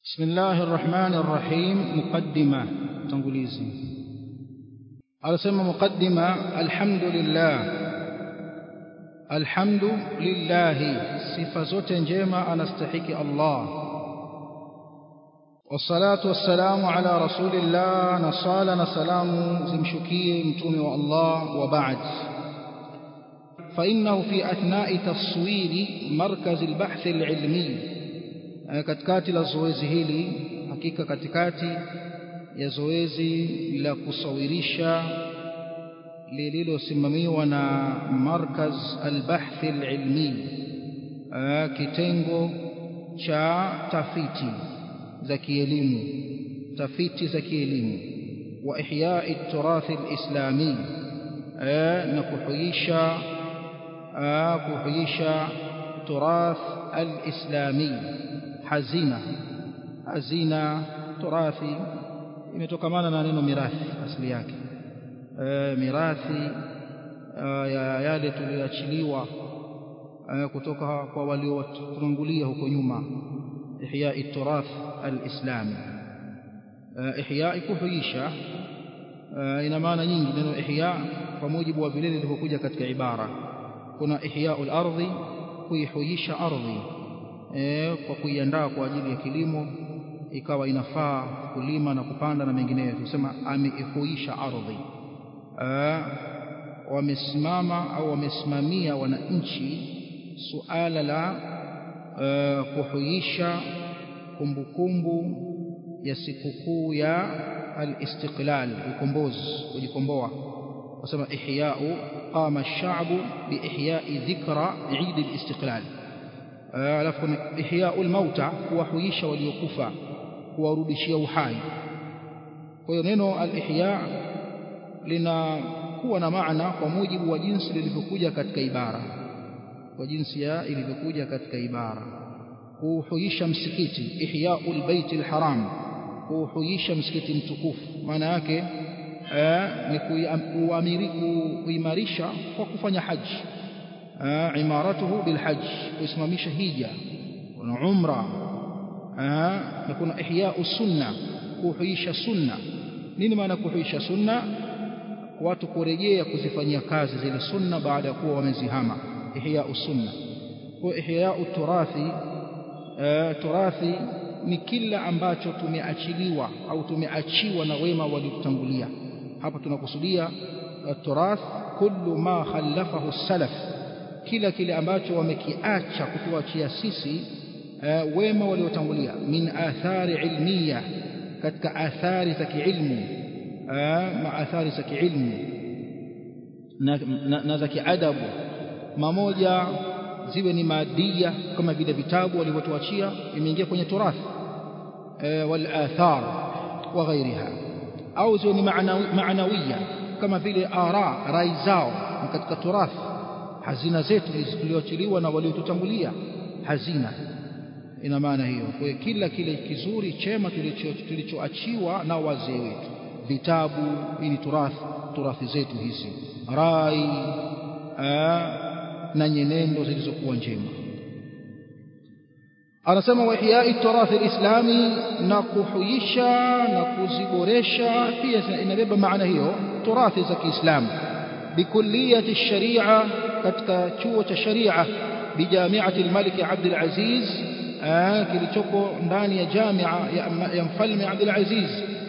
بسم الله الرحمن الرحيم مقدمة تنقليزي على سمى مقدمة الحمد لله الحمد لله صفة زوت جيمة أنا استحكي الله والصلاة والسلام على رسول الله نصال سلام زمشكي متومي والله وبعد فإنه في أثناء تصوير مركز البحث العلمي katikati la zoezi hili hakika katikati ya zoezi la kusawirisha lililosimamiwa na markaz albahthi alilmi kitengo cha tafiti za kielimu tafiti za kielimu wa ihyai turathi alislami na kuhuisha kuhuisha turath alislami hazina hazina turathi imetokamana na neno mirathi asili yake e, mirathi e, ya yale tuliyoachiliwa e, kutoka kwa waliotutangulia huko nyuma ihya turath alislami e, ihya kuhuisha e, ina maana nyingi neno ihya kwa mujibu wa vile lilivyokuja katika ibara kuna ihya al-ardhi kuihuisha ardhi e, kwa kuiandaa kwa ajili ya kilimo ikawa inafaa kulima na kupanda na mengineyo tusema ameihuisha ardhi wamesimama au wamesimamia wananchi suala la e, kuhuisha kumbukumbu ya sikukuu ya al-istiqlal ukombozi kujikomboa wasema ihya'u qama ash-sha'bu bi ihya'i dhikra 'Eid al-istiqlal alafu kuna ihyaul mauta kuwahuisha waliokufa kuwarudishia uhai kwa hiyo neno al-ihya linakuwa na maana kwa mujibu wa jinsi lilivyokuja katika ibara kwa jinsi ya ilivyokuja katika ibara kuhuisha msikiti ihyaul baitil haram kuhuisha msikiti mtukufu maana yake ni kuamiri kuimarisha kwa kufanya haji imaratuhu bilhajj kusimamisha hija na umra na kuna ihya'u sunna kuhuisha sunna nini maana kuhuisha sunna watu kurejea kuzifanyia kazi zile sunna baada ya kuwa wamezihama ihya'u sunna kwa ihya'u turathi turathi ni kila ambacho tumeachiliwa au tumeachiwa na wema waliotangulia hapa tunakusudia turath kullu ma khallafahu salaf kila kile ambacho wamekiacha kutuachia sisi uh, wema waliotangulia min athari ilmiya katika athari za kiilmu uh, ma athari za kiilmu na, na, na za kiadabu mamoja ziwe ni madia kama vile vitabu walivyotuachia imeingia kwenye turath uh, wal athar wa ghairiha au ziwe ni maanawiya kama vile ara rai zao katika turathi hazina zetu tulioachiliwa na waliotutangulia hazina ina maana hiyo kwa hiyo kila kile kizuri chema tulichoachiwa na wazee wetu vitabu hii ni turathi turathi zetu hizi rai na nyenendo zilizokuwa njema anasema wa ihyai turathi alislami na kuhuisha na kuziboresha pia inabeba maana hiyo turathi za Kiislamu بكلية الشريعة katika chuo cha sharia bijamiati al-Malik Abdul Aziz kilichoko ndani ya jamia ya mfalme Abdul Aziz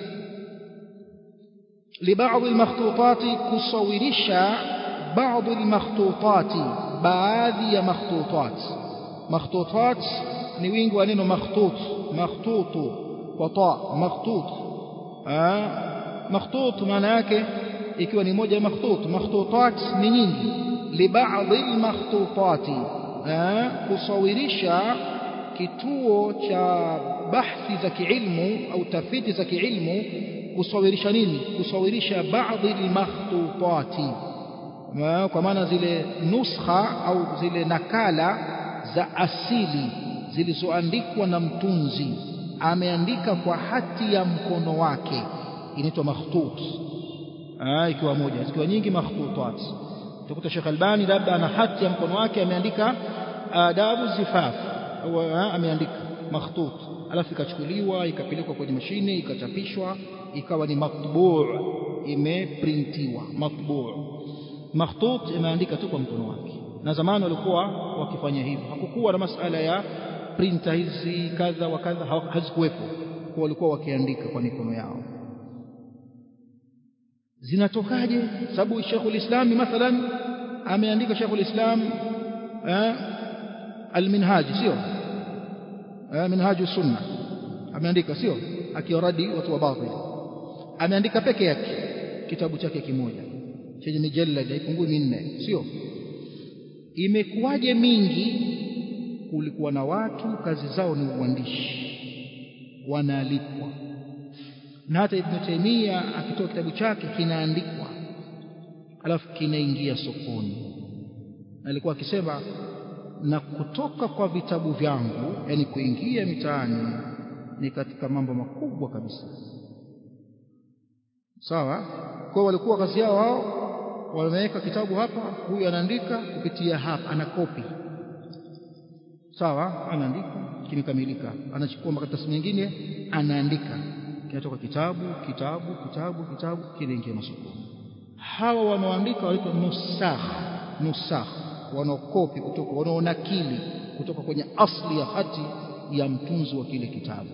لبعض المخطوطات كصورشا بعض المخطوطات baadhi ya makhtutat makhtutat ni wingi wa neno makhtut makhtutu kwa ta makhtut makhtut maana yake ikiwa ni moja ya makhtut makhtutat ni nyingi libaadhi almakhtutati kusawirisha kituo cha bahthi za kiilmu au tafiti za kiilmu kusawirisha nini kusawirisha baadhi almakhtutati kwa maana zile nuskha au zile nakala za asili zilizoandikwa na mtunzi ameandika kwa hati ya mkono wake inaitwa makhtut ikiwa moja zikiwa nyingi makhtutat utakuta Sheikh Albani labda ana hati ya mkono wake ameandika adabu zifaf au ameandika makhtut alafu ikachukuliwa ikapelekwa kwenye mashine ikachapishwa ikawa ni matbuu imeprintiwa matbuu makhtut imeandika tu kwa mkono wake na zamani walikuwa wakifanya hivyo hakukuwa na masala ya printer hizi kadha wa kadha hazikuwepo kwa walikuwa wakiandika kwa mikono yao zinatokaje sababu Sheikhul Islam mathalan ameandika Sheikhul Islam al-Minhaj sio Minhaj sunna ameandika sio akiwaradi watu wa batil ameandika peke yake kitabu chake kimoja chenye mijallad haipungui minne sio imekuwaje mingi kulikuwa na watu kazi zao ni uandishi wanaalipwa na hata Ibn Taymiyyah akitoa kitabu chake kinaandikwa alafu kinaingia sokoni alikuwa akisema na kutoka kwa vitabu vyangu yani kuingia mitaani ni katika mambo makubwa kabisa sawa kwa walikuwa kazi yao wao wameweka kitabu hapa huyu anaandika kupitia hapa ana kopi sawa anaandika kimekamilika anachukua makaratasi mengine anaandika kinatoka kitabu kitabu kitabu kitabu kinaingia masokoni hawa wanaoandika wanaitwa nusakh nusakh wanaokopi kutoka wanaonakili kutoka kwenye asli ya hati ya mtunzi wa kile kitabu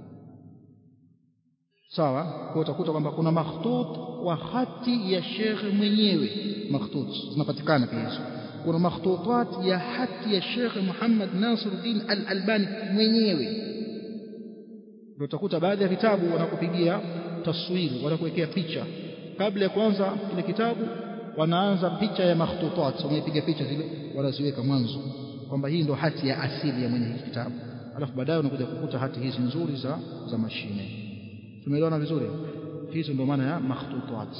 sawa kwa utakuta kwamba kuna makhtut wa hati ya shekhe mwenyewe makhtut zinapatikana pia hizo kuna makhtutat ya hati ya shekhe Muhammad Nasiruddin Al-Albani mwenyewe ndio utakuta baadhi ya vitabu wanakupigia taswiri wanakuwekea picha kabla ya kuanza kile kitabu wanaanza picha ya makhtutat wanaipiga picha zile wanaziweka mwanzo kwamba hii ndio hati ya asili ya mwenye hiki kitabu alafu baadaye unakuja kukuta hati hizi nzuri za za mashine tumeelewana vizuri hizo ndio maana ya makhtutat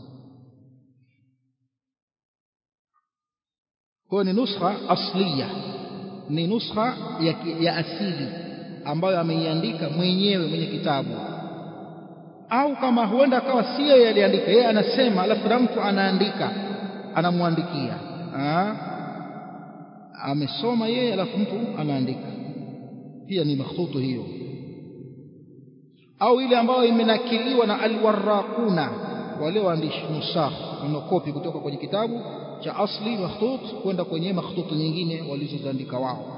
kwa ni nuskha asliya ni nuskha ya, ya asili ambayo ameiandika mwenyewe mwenye kitabu au kama huenda akawa sio yeye aliandika yeye anasema alafu na mtu anaandika anamwandikia amesoma yeye alafu mtu anaandika pia ni makhtutu hiyo au ile ambayo imenakiliwa na alwaraquna wale waandishi nusakh wanakopi kutoka kwenye kitabu cha asli makhtut kwenda kwenye makhtutu nyingine walizoziandika wao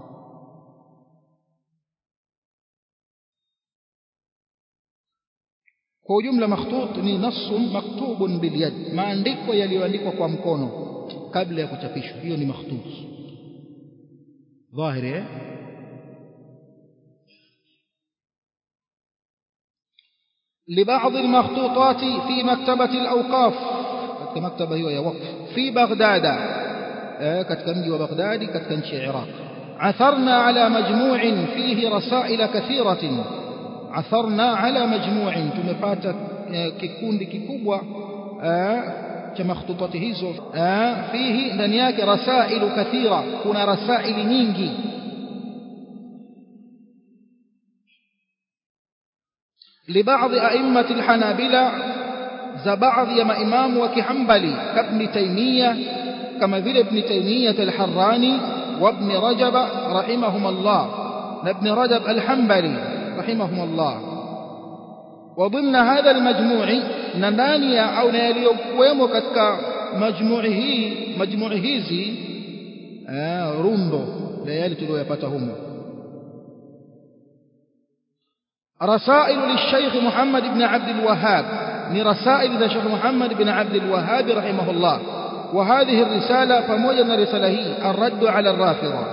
kwa ujumla makhtut ni nassun maktubun bilyad maandiko yaliyoandikwa kwa mkono kabla ya kuchapishwa hiyo ni makhtut dhahiri eh لبعض المخطوطات في مكتبة الأوقاف katika maktaba hiyo ya wakf fi Baghdad katika mji wa Baghdad katika nchi ya Iraq atharna ala majmu'in fihi rasail kathiratin atharna ala majmu'in tumepata kikundi kikubwa cha makhtutati hizo fihi ndani yake rasailu kathira kuna rasaili nyingi لبعض أئمة الحنابلة za baadhi ya maimamu wa kihambali kabni taimia kama vile ibn taimiyah al-harrani wa ibn rajab rahimahumullah na ibn rajab al-hanbali rahimahumullah wa dhimna hadha al-majmu'i na ndani ya au na yaliyokuwemo katika majmu'i hii majmu'i hizi rundo la yale tuliyoyapata humo رسائل للشيخ محمد بن عبد الوهاب من رسائل ذا الشيخ محمد بن عبد الوهاب رحمه الله وهذه الرسالة فموجنا رسالة هي الرد على الرافضة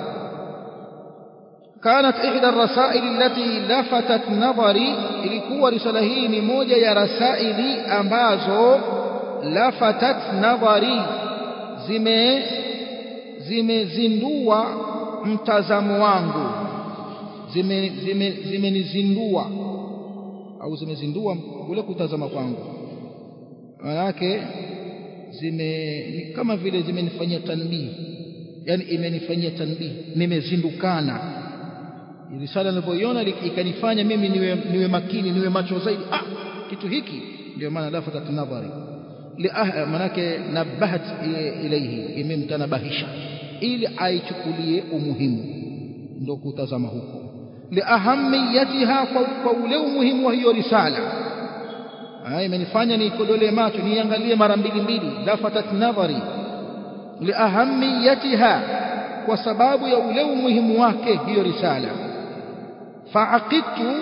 كانت إحدى الرسائل التي لفتت نظري ilikuwa risala hii ni moja ya rasaili ambazo lafatat nadhari zime zimezindua mtazamo wangu zimenizindua zime, zime au zimezindua kule kutazama kwangu manake zime kama vile zimenifanyia tanbih yani imenifanyia tanbih nimezindukana risala nilipoiona ikanifanya mimi niwe, niwe makini niwe macho zaidi ah kitu hiki ndio maana lafatat nadhari manake nabahat ilayhi imemtanabahisha ili aichukulie umuhimu ndo kutazama huko liahamiyatiha kwa ule umuhimu wa hiyo risala imenifanya niikodolee macho niangalie mara mbili mbili lafatat nadhari liahamiyatiha kwa sababu ya ule umuhimu wake hiyo risala faaqidtu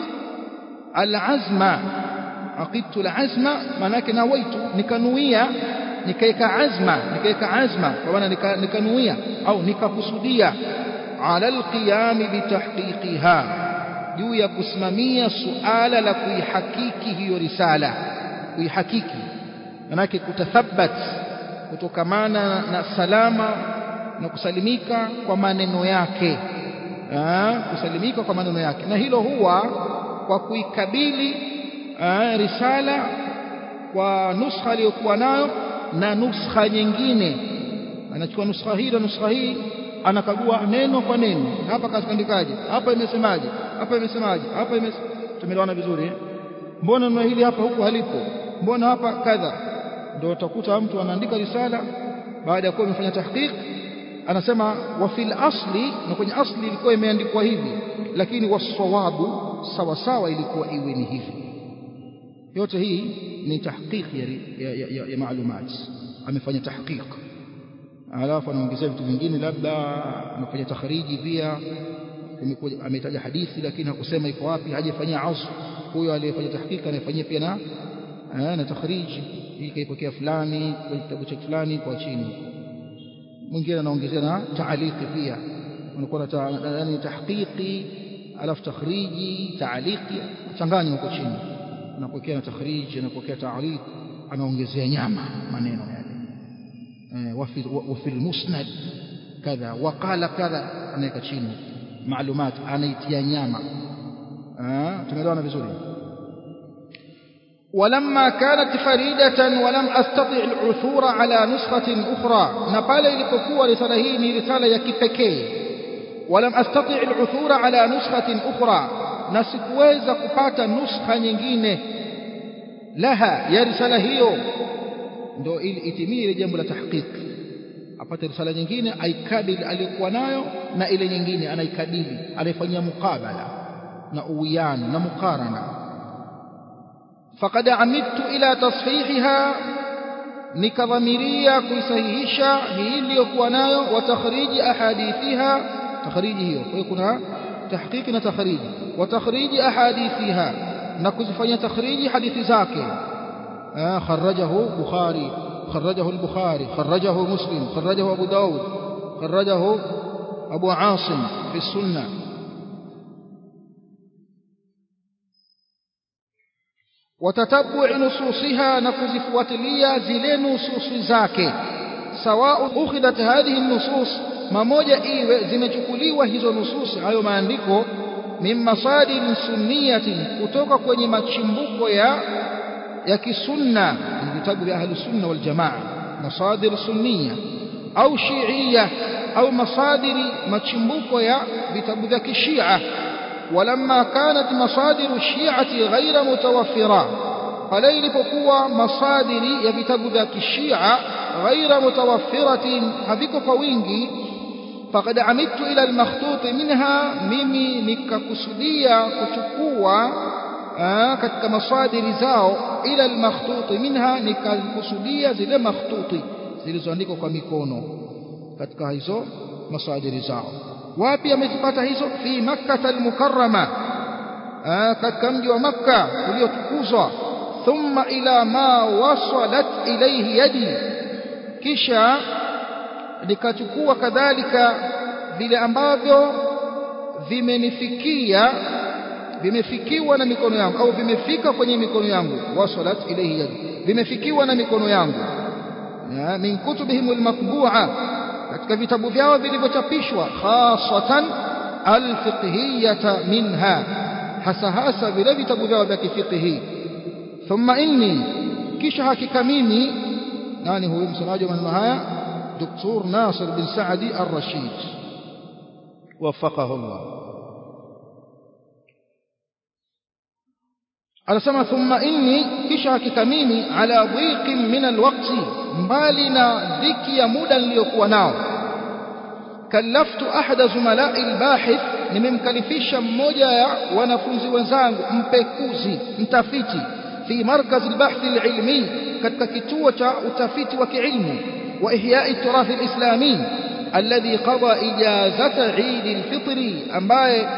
alazma aqidtu alazma manake nawaitu nikanuia nikaeka azma nikaeka azma kwa maana nikanuia au nikakusudia ala alqiyam bitahqiqiha juu ya kusimamia suala la kuihakiki hiyo risala kuihakiki manake kutathabat kutokamana na salama na kusalimika kwa maneno yake Aa, kusalimika kwa maneno yake na hilo huwa kwa kuikabili aa, risala kwa nuskha aliyokuwa nayo na nuskha nyingine anachukua nuskha hii na nuskha hii anakagua neno kwa neno hapa kaandikaje hapa imesemaje hapa imesemaje hapa imes tumeelewana vizuri eh? mbona neno hili hapa huku halipo mbona hapa kadha ndio utakuta mtu anaandika risala baada ya kuwa amefanya tahqiq anasema wa fil asli na kwenye asli ilikuwa imeandikwa hivi lakini wasawabu sawa sawa ilikuwa iwe ni hivi yote hii ni tahqiq ya, ya, ya, ya maalumat amefanya tahqiq alafu anaongezea vitu vingine labda anafanya takhariji pia ametaja hadithi lakini hakusema iko wapi hajafanyia asl huyo aliyefanya tahqiq anafanyia pia na na takhariji hii kaipokea fulani kwenye kitabu cha fulani kwa chini mwingine anaongezea na taaliki pia unakuwa na yani tahqiqi alafu takhriji taaliki changanya huko chini anapokea na takhriji anapokea taaliki anaongezea nyama maneno yale وفي وفي المسند كذا وقال كذا anaweka chini معلومات anaitia nyama tumeelewana vizuri ولما كانت فريدة ولم أستطع العثور على نسخة أخرى نقال ilipokuwa risala hii ni risala ya kipekee ولم أستطع العثور على نسخة أخرى na sikuweza kupata nuskha nyingine laha ya risala hiyo ndio ili itimie ile jambo la tahqiq apate risala nyingine aikabili aliyokuwa nayo na ile nyingine anaikabili anaifanyia mukabala na uwiano na mukarana faqad amidtu ila tashihiha nikadhamiria kuisahihisha hii iliyokuwa nayo wa takhriji ahadithiha takhriji hiyo kwa hiyo kuna tahqiqi na takhriji wa takhriji ahadithiha na kuzifanyia takhriji hadithi zake خرجه بخاري خرجه البخاري خرجه مسلم خرجه أبو داود خرجه أبو عاصم في السنة وتتبع نصوصها نكزف وتليا زل نصوص زاكي سواء أخذت هذه النصوص mamoja iwe zimechukuliwa hizo nususi hayo maandiko min masadin sunniyatin kutoka kwenye machimbuko ya ya kisunna ni vitabu vya ahli sunna wal jamaa masadir sunniya au shiia au masadiri machimbuko ya vitabu vya kishia ولما كانت مصادر الشيعة غير متوفرة pale ilipokuwa masadiri ya vitabu vya kishia ghaira mutawaffiratin haviko kwa wingi faqad amidtu ila almakhtut minha mimi nikakusudia kuchukua katika masadiri zao ila almakhtuti minha nikakusudia zile makhtuti zilizoandikwa kwa mikono katika hizo masadiri zao wapi amezipata hizo fi makkah almukarrama katika mji wa makka uliotukuzwa thumma ila ma wasalat ilayhi yadi kisha nikachukua kadhalika vile ambavyo vimenifikia vimefikiwa na mikono yangu au vimefika kwenye mikono yangu wasalat ilayhi yadi vimefikiwa na mikono yangu min kutubihim almatbu'a katika vitabu vyao vilivyochapishwa khasatan alfiqhiyata minha hasa hasa vile vitabu vyao vya kifiqhi thumma inni kisha hakika mimi nani huyu msemaji wa maneno haya دكتور ناصر بن سعدي الرشيد وفقه الله anasema thumma inni kisha hakika mimi ala dhiqin min alwaqti mbali na dhiki ya muda niliyokuwa nao kallaftu ahada zumalai albahith nimemkalifisha mmoja ya wanafunzi wenzangu mpekuzi mtafiti fi markaz albahth alilmi katika kituo cha utafiti wa kiilmu wa ihya'i turath alislami alladhi qada ijazata Eid alfitri ambaye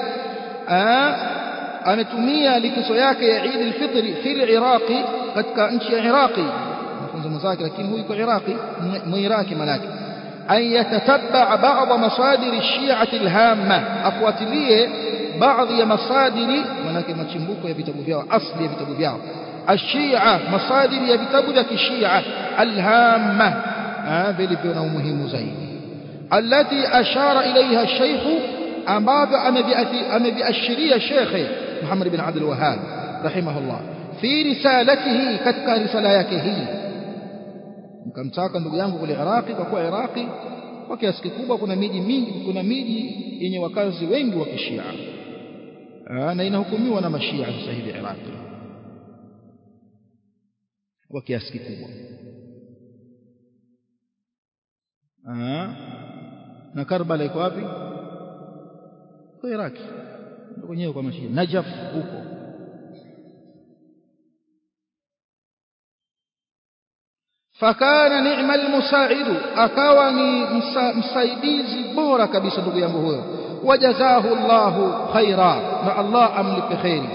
ametumia likizo yake ya Eid alfitri fil Iraqi katika nchi ya Iraqi mafunzo mwenzake lakini huyu yuko Iraqi mwiraki manake أن يتتبع بعض مصادر الشيعة الهامة أفواتليه بعض مصادر منك متشمبوك يبتبو فيها أصل يبتبو فيها الشيعة مصادر يبتبو ذاك الشيعة الهامة هذا اللي فينا مهم زين التي أشار إليها الشيخ أمام أمام الشريع الشيخ محمد بن عبد الوهاب رحمه الله في رسالته كتك رسالته mkamtaka ndugu yangu kule Iraqi kwa kuwa Iraqi kwa kiasi kikubwa kuna miji mingi kuna miji yenye wakazi wengi wa kishia na inahukumiwa na mashia sasa hivi Iraqi kwa kiasi kikubwa na Karbala iko wapi kwa Iraqi ndio kwenyewe kwa mashia Najaf huko fakana ni'ma almusaidu akawa ni msaidizi bora kabisa ndugu yangu huyo wajazahu Allahu khaira na Allah amlipe khairi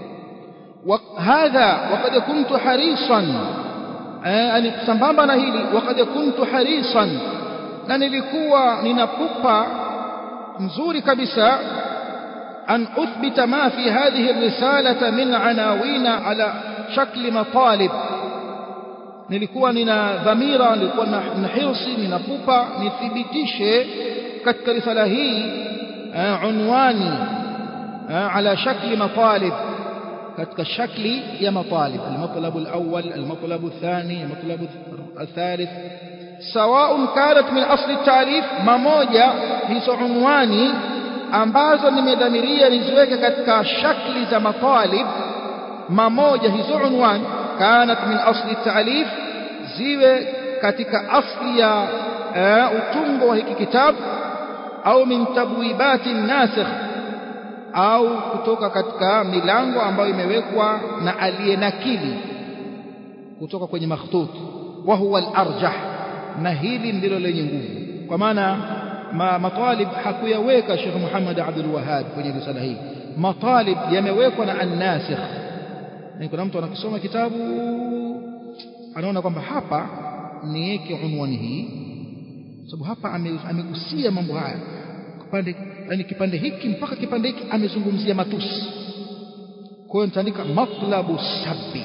وهذا وقد كنت حريصا يعني sambamba na hili وقد كنت حريصا na nilikuwa ninapupa mzuri kabisa an uthbita ma fi hadhihi الرساله min anawina ala shakli matalib nilikuwa nina dhamira nilikuwa na hirsi ninapupa nithibitishe katika risala hii unwani ala shakli matalib katika shakli ya matalib المطلب الأول المطلب الثاني المطلب الثالث سواء كانت من أصل التعريف mamoja hizo unwani ambazo nimedhamiria niziweke katika shakli za matalib mamoja hizo unwani كانت من أصل التعليف زيوه katika asli ya utungo wa hiki kitabu au min tabwibati nasikh au kutoka katika milango ambayo imewekwa na aliyenakili kutoka kwenye makhtut wa huwa al-arjah na hili ndilo lenye nguvu kwa maana ma, matalib hakuyaweka Sheikh Muhammad Abdul Wahhab kwenye risala hii matalib yamewekwa na an-nasikh na kuna mtu anakisoma kitabu anaona kwamba hapa niweke unwani hii sababu hapa amegusia mambo haya kipande yani kipande hiki mpaka kipande hiki amezungumzia matusi kwa hiyo nitaandika matlabu sabbi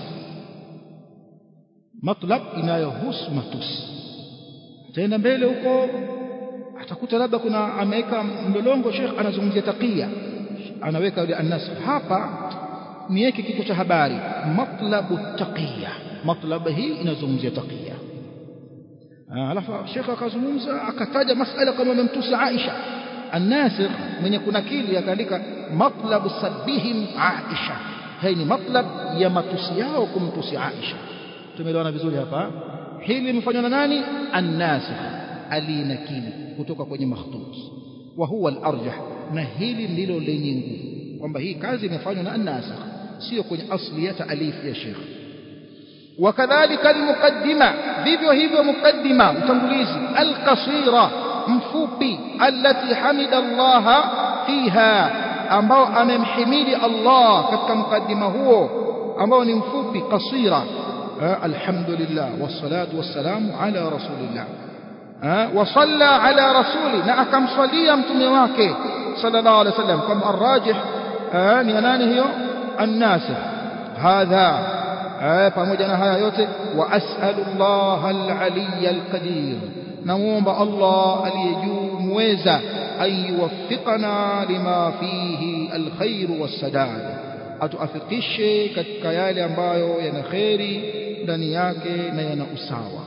matlab inayohusu matusi taenda mbele huko atakuta labda kuna ameweka mlolongo Sheikh anazungumzia taqiya anaweka yule annas hapa niweke kichwa cha habari matlabu taqiya matlab hii inazungumzia taqiya alafu Sheikh akazungumza akataja masala kama amemtusi Aisha الناسخ من يكون akili akaandika matlabu sabihim Aisha hii ni matlab ya matusi yao kumtusi Aisha tumeelewana vizuri hapa hili limefanywa na nani an-nasikh alinakili kutoka kwenye makhtut wa huwa al-arjah na hili ndilo lenye nguvu kwamba hii kazi imefanywa na an-nasikh sio kwenye asli ya taalif ya Sheikh وكذلك المقدمة vivyo hivyo mukaddima utangulizi al-qasira mfupi allati hamida Allah fiha ambao amemhimidi Allah katika mukaddima huo ambao ni mfupi qasira alhamdulillah wassalatu wassalamu ala rasulillah وصلى على رسوله na akamswalia mtume wake sallallahu alaihi wasallam kama arrajih ni nani hiyo an-nasikh hadha pamoja na haya yote wa as'alullah al-aliy al-qadir namuomba Allah aliyejuu muweza ayuwaffiqana lima fihi alkhair wassadad atuafikishe katika yale ambayo yana khairi ndani yake na yana usawa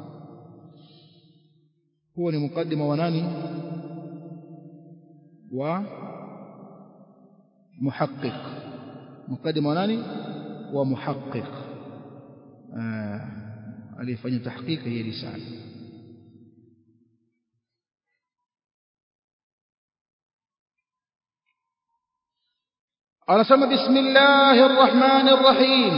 huo ni mukaddima wa nani wa muhaqqiq mukaddima wa nani wa muhaqqiq alifanya tahqiq hii risala anasema bismillahir rahmanir rahim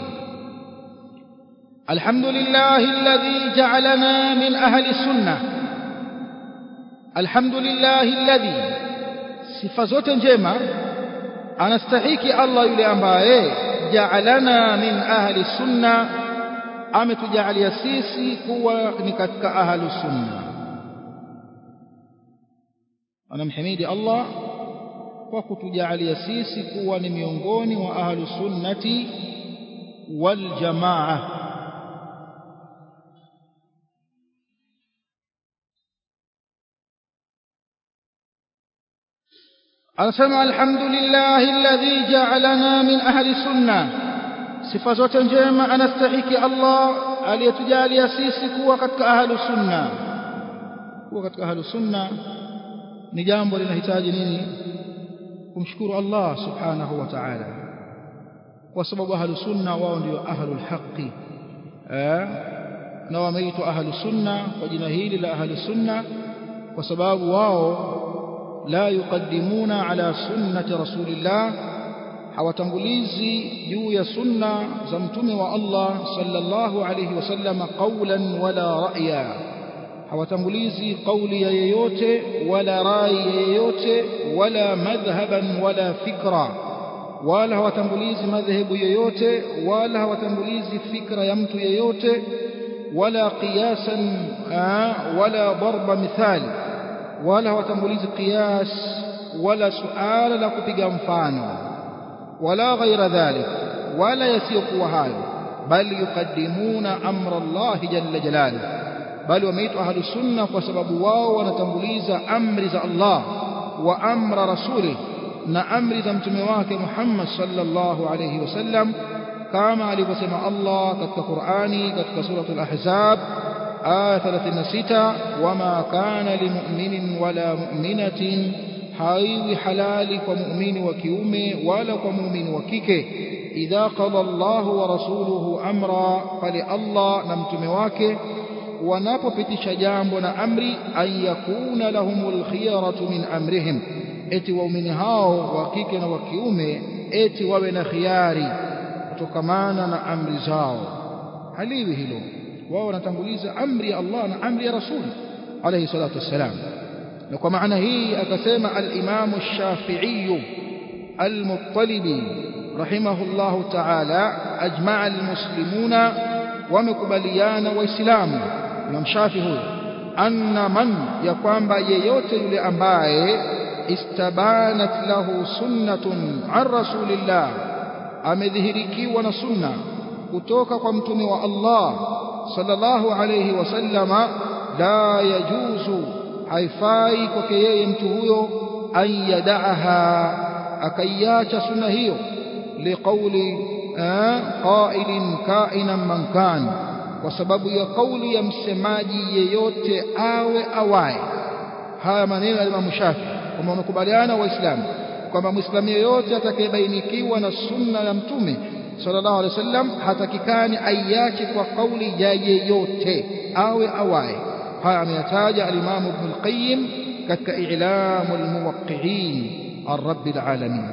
alhamdulillahi alladhi ja'alana min ahli sunnah alhamdulillahi alladhi sifa zote njema anastahiki Allah yule ambaye ja'alana min ahli sunna ametujalia sisi kuwa ni katika ahli sunna anamhimidi Allah kwa kutujalia sisi kuwa ni miongoni mwa ahli sunnati wal jamaa anasema alhamdulillahi alladhi ja'alana min ahli sunna sifa zote njema anastahiki Allah aliyetujalia sisi kuwa katika ahli sunna kuwa katika ahli sunna ni jambo linahitaji nini kumshukuru Allah subhanahu wa ta'ala kwa sababu ahli sunna wao ndio ahlul haqqi eh na wameitwa ahli sunna kwa jina hili la ahli sunna kwa sababu wao la yuqaddimuna ala sunnati rasulillah hawatangulizi juu ya sunna za mtume wa Allah sallallahu alayhi wasallam qawlan wala ra'ya hawatangulizi kauli ya yeyote wala rai ya yeyote wala madhhaban wala fikra wala hawatangulizi madhehebu yoyote wala hawatangulizi fikra ya mtu yeyote wala qiyasan wala darba mithali wala hawatangulizi qiyas wala suala la kupiga mfano wala ghaira dhalik wala yasiyokuwa hayo bali yuqaddimuna amra Allah jalla jalaluhu bali wameitwa ahlu sunna kwa sababu wao wanatanguliza amri za Allah wa amra rasuli na amri za mtume wake Muhammad sallallahu alayhi wasallam kama alivyosema Allah katika Qur'ani katika suratul Ahzab aya 36 wama kana limu'minin wala mu'minatin haiwi halali kwa muumini wa kiume wala kwa muumini wa kike idha qada Allahu wa rasuluhu amra pale Allah na mtume wake wanapopitisha jambo na amri an yakuna lahumul khiyaratu min amrihim eti waumini hao wa kike na wa kiume eti wawe na khiari kutokamana na amri zao haliwi hilo wao wanatanguliza amri ya Allah na amri ya Rasul alayhi salatu wassalam na kwa maana hii akasema al-Imam ash-Shafi'i al-Muttalibi rahimahullahu ta'ala ajma'a al-muslimuna wamekubaliana waislamu Imam Shafi huyo anna man ya kwamba yeyote yule ambaye istabanat lahu sunnatun an rasulillah amedhihirikiwa na sunna kutoka kwa mtume wa Allah sallallahu alayhi wasallama la yajuzu haifai kwake yeye mtu huyo an yadaaha akaiacha sunna hiyo liqauli qailin kainan man kan kwa sababu ya kauli ya msemaji yeyote awe awaye haya maneno ya Imam Shafi kwamba wamekubaliana waislamu kwamba muislamu yeyote atakayebainikiwa na sunna ya mtume sallallahu alaihi wasallam hatakikani aiache kwa kauli ya yeyote awe awaye haya ameyataja al-Imam Ibn al-Qayyim katika i'lamul muwaqqi'in ar-rabbil alamin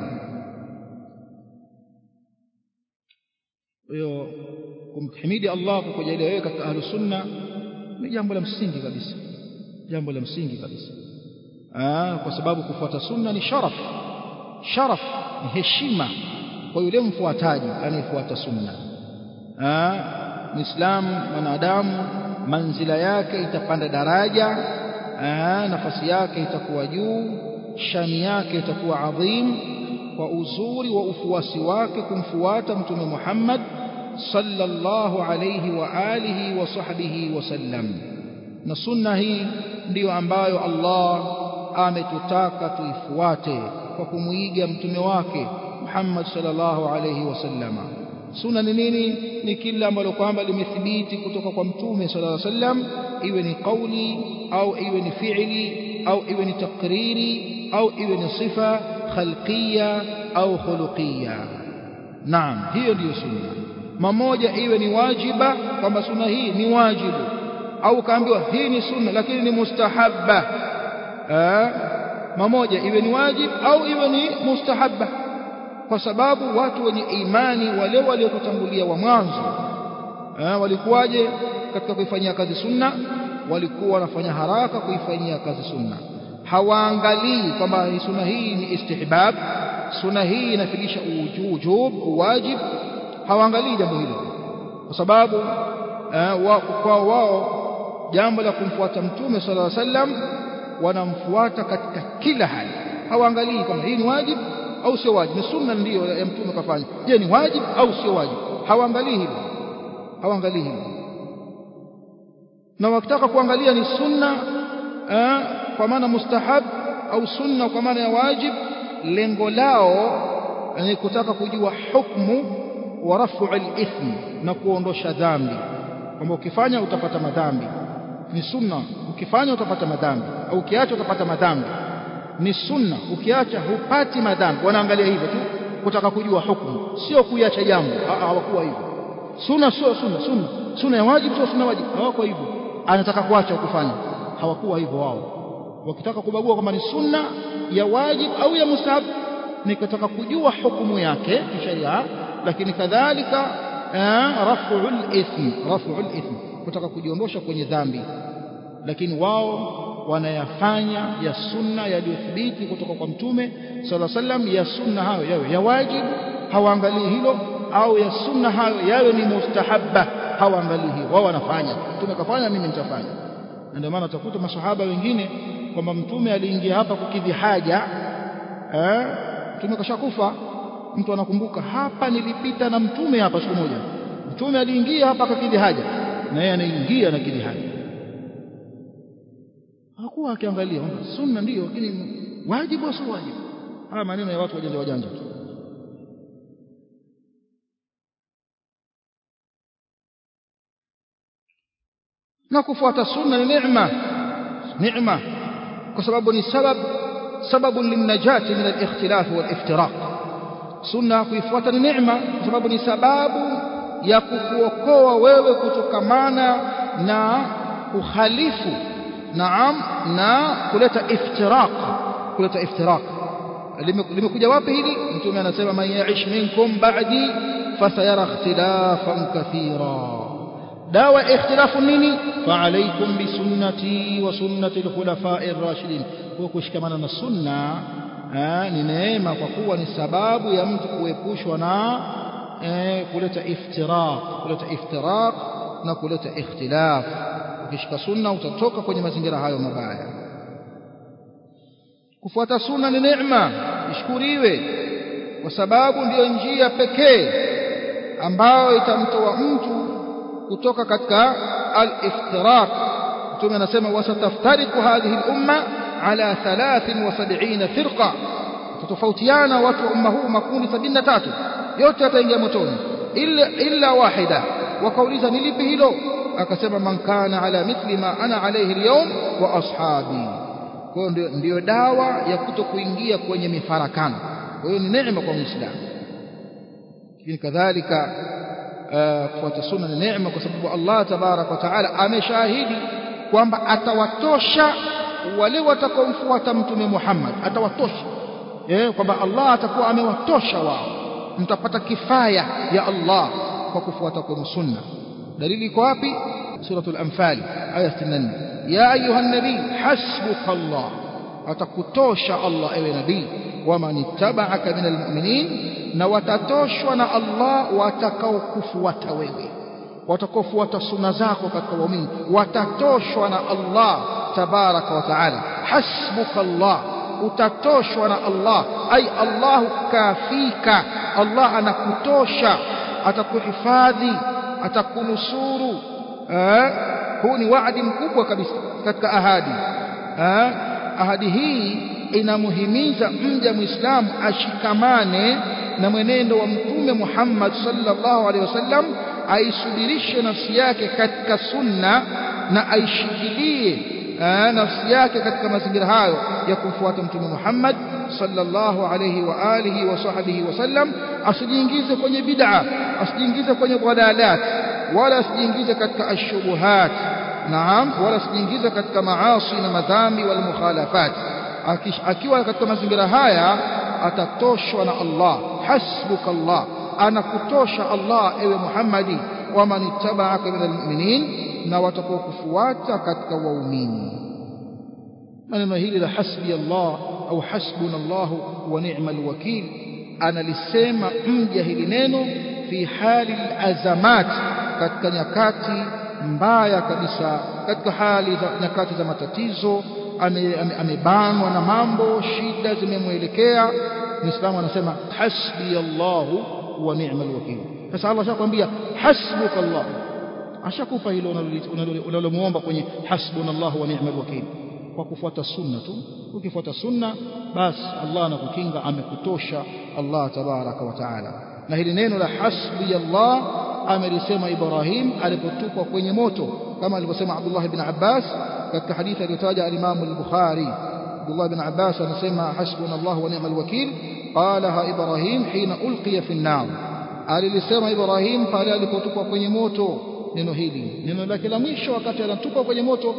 hiyo kumhimidi Allah kwa kujalia wewe katika ahlus sunna ni jambo la msingi kabisa jambo la msingi kabisa ah kwa sababu kufuata sunna ni sharaf sharaf ni heshima kwa yule mfuataji anayefuata sunna ah muislamu mwanadamu manzila yake itapanda daraja ah nafasi yake itakuwa juu shani yake itakuwa adhim kwa uzuri wa ufuasi wake kumfuata mtume Muhammad sallallahu alayhi wa alihi wa sahbihi wasallam na sunna hii ndiyo ambayo Allah ametutaka tuifuate kwa kumuiga mtume wake Muhammad sallallahu alayhi wasallam sunna ni nini ni kila ambalo kwamba limethibiti kutoka kwa mtume sallallahu alayhi wasallam iwe ni kauli au iwe ni fi'li au iwe ni takriri au iwe ni sifa khalqiyya au khuluqiyya naam hiyo ndiyo sunna mamoja iwe ni wajiba kwamba sunna hii ni wajibu au kaambiwa hii ni sunna lakini ni mustahabba eh mamoja iwe ni wajib au iwe ni mustahabba kwa sababu watu wenye imani wale waliokutangulia wa mwanzo eh, walikuwaje katika kuifanyia kazi sunna walikuwa wanafanya haraka kuifanyia kazi sunna hawaangalii kwamba sunna hii ni istihbab sunna hii inafikisha ujub wajib hawaangalii jambo hilo kwa sababu eh, wa, kwa wao jambo la kumfuata mtume sallallahu alaihi wasallam wanamfuata katika kila hali hawaangalii kama hii ni wajib au sio wajib ni sunna ndiyo ya mtume kafanya je ni wajib au sio wajib hawaangalii hilo hawaangalii hilo na wakitaka kuangalia ni sunna eh, kwa maana mustahab au sunna kwa maana ya wajib lengo lao ni kutaka kujua hukumu wa rafu al-ithm na kuondosha dhambi kwamba ukifanya utapata madhambi ni sunna ukifanya utapata madhambi au ukiacha utapata madhambi ni sunna ukiacha hupati madhambi wanaangalia hivyo tu kutaka kujua hukumu sio kuiacha jambo hawakuwa hivyo sunna sio sunna sunna sunna ya wajibu sio sunna wajibu hawako hivyo anataka kuacha kufanya hawakuwa hivyo wao wakitaka kubagua kama ni sunna ya wajib au ya mustahab ni kutaka kujua hukumu yake kisheria lakini kadhalika raf'ul ithm raf'ul ithm kutaka kujiondosha kwenye dhambi lakini wao wanayafanya ya sunna yaliyothibiti kutoka kwa mtume sallallahu alaihi wasallam ya sunna hayo yawe ya wajibu hawaangalii hilo au ya sunna hayo yawe ni mustahabba hawaangalii hilo wao wanafanya mtume kafanya mimi nitafanya na ndio maana utakuta masahaba wengine kwamba mtume aliingia hapa kukidhi haja eh mtume kashakufa mtu anakumbuka hapa nilipita na mtume hapa siku moja mtume aliingia hapa akakidhi haja na yeye anaingia na kidhi haja hakuwa akiangalia sunna ndiyo lakini wajibu au sio wajibu haya maneno ya watu wajanja wajanja tu na kufuata sunna ni neema neema kwa sababu ni sabab sababu linnajati min al-ikhtilaf wal-iftiraq sunna kuifuata ni neema kwa sababu ni sababu ya kukuokoa wewe kutokamana na ukhalifu naam na kuleta iftiraq kuleta iftiraq limekuja wapi hili mtume anasema man yaish minkum ba'di fasayara ikhtilafan kathira dawa ikhtilafu nini fa'alaykum bisunnati wa sunnati al-khulafa'i ar-rashidin kwa kushikamana na sunna ni neema kwa kuwa ni sababu ya mtu kuepushwa na kuleta iftiraq kuleta iftiraq na kuleta ikhtilaf ukishika sunna utatoka kwenye mazingira hayo mabaya kufuata sunna ni neema ishukuriwe kwa sababu ndiyo njia pekee ambayo itamtoa mtu kutoka katika al-iftiraq mtume anasema wasataftariqu hadhihi al-umma ala 73 firqa tatofautiana watu wa umma huu makundi 73 yote yataingia motoni illa illa wahida wakauliza ni lipi hilo akasema man kana ala mithli ma ana alayhi al-yawm wa ashabi kwa hiyo ndio dawa ya kuto kuingia kwenye mifarakano kwa hiyo ni neema kwa muislamu lakini kadhalika kufuata sunna ni neema kwa sababu Allah tabarak wa taala ameshahidi kwamba atawatosha wale watakaomfuata mtume Muhammad atawatosha eh kwamba Allah atakuwa amewatosha wao mtapata kifaya ya Allah kwa kufuata kwa sunna dalili iko wapi suratul anfal aya 64 ya ayuha nabii hasbuka Allah atakutosha Allah ewe nabii waman ittaba'aka minal mu'minin na watatoshwa na Allah watakaokufuata wewe watakaofuata sunna zako katika waumini watatoshwa na Allah tabaraka wa taala hasbuka Allah utatoshwa na Allah ai Allahu kafika Allah anakutosha atakuhifadhi atakunusuru eh huu ni waadi mkubwa kabisa katika ahadi eh ahadi hii inamuhimiza mja muislamu ashikamane na mwenendo wa mtume Muhammad sallallahu alaihi wasallam aisubirishe nafsi yake katika sunna na aishikilie nafsi yake katika mazingira hayo ya kumfuata mtume Muhammad sallallahu alaihi wa alihi wa sahbihi wasallam asijiingize kwenye bid'a asijiingize kwenye dhalalat wala asijiingize katika ashubuhat naam wala asijiingize katika maasi na madhambi wal mukhalafat akiwa katika mazingira haya atatoshwa na Allah hasbuka Allah anakutosha Allah ewe Muhammadi waman ittaba'aka minal mu'minin na watakaokufuata katika waumini maneno hili la hasbi Allah au hasbuna Allah wa ni'mal wakil analisema mja hili neno fi hali azamat katika nyakati mbaya kabisa katika hali za nyakati za matatizo amebanwa ame, ame na mambo shida zimemwelekea muislamu anasema hasbi Allah wa ni'mal wakil sasa Allah ashakwambia hasbuka Allah ashakupa hilo unalomuomba kwenye hasbunallahu wa ni'mal wakil kwa kufuata sunna tu ukifuata sunna basi Allah anakukinga amekutosha Allah tabaraka wa taala na hili neno la hasbi Allah amelisema Ibrahim alipotupwa kwenye moto kama alivyosema Abdullah ibn Abbas katika hadithi aliyotaja al-Imam al-Bukhari Abdullah ibn Abbas anasema hasbunallahu wa ni'mal wakil qalaha Ibrahim hina ulqiya fi an-nar alilisema Ibrahim pale alipotupwa kwenye moto neno hili neno lake la mwisho wakati anatupwa kwenye moto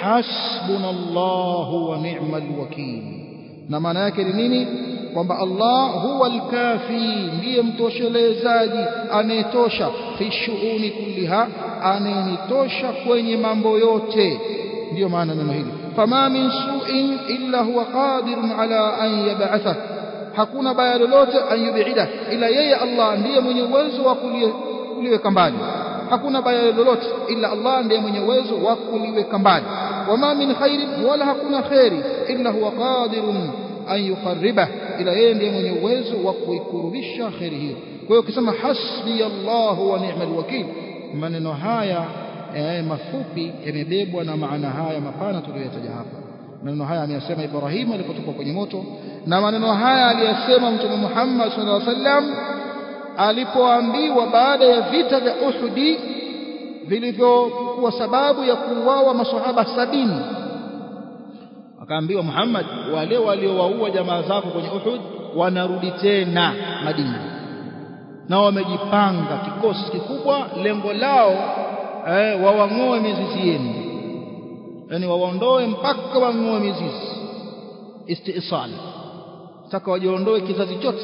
hasbunallahu wa ni'mal wakil na maana yake ni nini kwamba Allah huwa al-kafi ndiye mtoshelezaji anayetosha fi shughuli kulliha anayenitosha kwenye mambo yote ndiyo maana neno hili fama min su'in illa huwa qadirun ala an yab'atha hakuna baya lolote an yub'ida ila yeye Allah ndiye mwenye uwezo wa kuliweka mbali hakuna baya lolote ila Allah ndiye mwenye uwezo wa kuliweka mbali wama min khairin wala hakuna khairi illa huwa qadirun an yuqarriba ila yeye ndiye mwenye uwezo wa kuikurubisha khairi hiyo kwa hiyo ukisema hasbi Allah wa ni'mal wakil maneno haya eh, mafupi yamebebwa na maana haya mapana tuliyotaja hapa maneno haya ameyasema Ibrahim alipotoka kwenye moto na maneno haya aliyasema Mtume Muhammad sallallahu alaihi wasallam alipoambiwa baada ya vita vya Uhudi vilivyokuwa sababu ya kuuawa maswahaba sabini akaambiwa Muhammad wale waliowaua jamaa zako kwenye Uhud wanarudi tena Madina na wamejipanga kikosi kikubwa lengo lao eh, wawang'oe mizizi yenu yani wawaondoe mpaka wang'oe mizizi istisal taka wajiondoe kizazi chote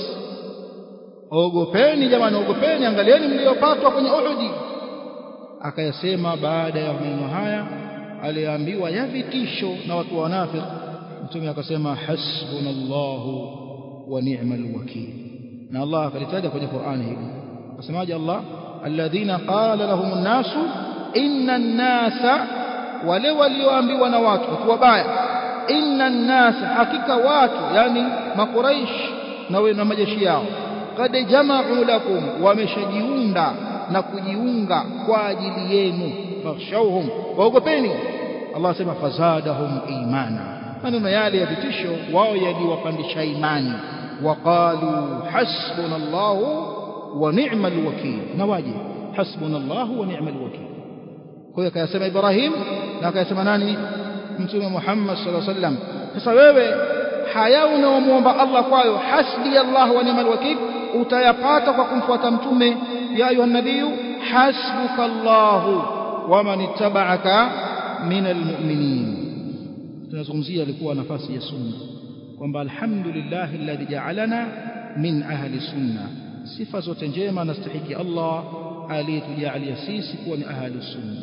ogopeni jamani ogopeni angalieni mliopatwa kwenye Uhudi akayasema baada ya maneno haya aliambiwa ya vitisho na watu wanafiki mtume akasema hasbunallahu wa ni'mal wakil na Allah akalitaja kwenye Qur'ani hili akasemaje Allah alladhina qala lahum an-nasu inna an-nasa wale walioambiwa na watu watu wabaya inna an-nasa hakika watu yani makuraish na na majeshi yao kad jama'u lakum wameshajiunda na kujiunga kwa ajili yenu fakhshawhum waogopeni Allah asema fazadahum imana maneno yale ya vitisho wao yaliwapandisha imani waqalu hasbunallahu wa ni'mal wakil na waje hasbunallahu wa ni'mal wakil kwa hiyo akayasema Ibrahim na akayasema nani mtume Muhammad sallallahu alaihi wasallam sasa wewe haya unaomuomba Allah kwayo hasbi Allah wa ni'mal wakil utayapata kwa kumfuata mtume ya ayuha nabiyu hasbuka Allahu wa man ittaba'aka min almu'minin tunazungumzia alikuwa nafasi ya sunna kwamba alhamdulillah alladhi ja'alana min ahli sunna sifa zote njema nastahiki Allah aliyetujalia sisi kuwa ni ahli sunna